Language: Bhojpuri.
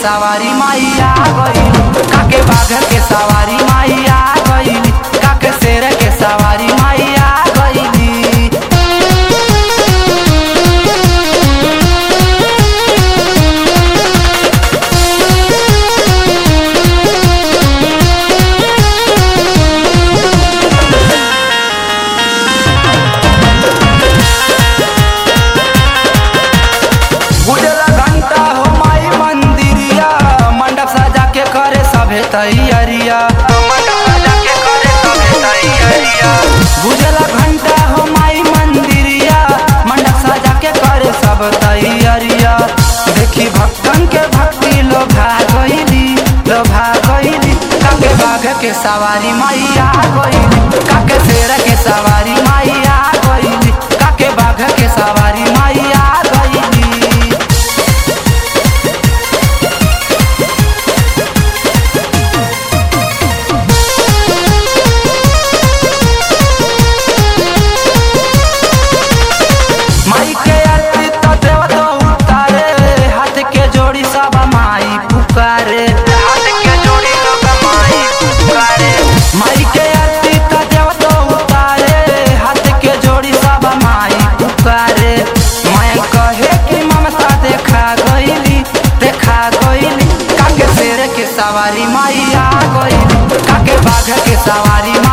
सवारी मैया गईल काके बाघ के सवारी मैया गईल काके शेर के सवारी मैया गईली गुजला घंटा हो माई मंदिरिया मंडप सजा के करे सभे तैयारिया मंडप सजा के करे सभे तैयारिया गुजला घंटा हो माई मंदिरिया मंडप सजा के करे सब तैयारिया देखी भक्तन के भक्ति लोभा गईली लोभा गईली काके बाघ के सवारी मैया गईली काके शेर के सवारी मैया गईली काके बाघ के सवारी मैया गईली माई के आरती तो देव तो उतारे हाथ के जोड़ी सब माई पुकारे हाथ के जोड़ी सब माई पुकारे माई के आरती तो देव तो उतारे हाथ के जोड़ी सब माई पुकारे मैं कहे कि ममता देखा गईली देखा गईली काके शेर के सवारी माई आ गईली काके बाघ के सवारी माई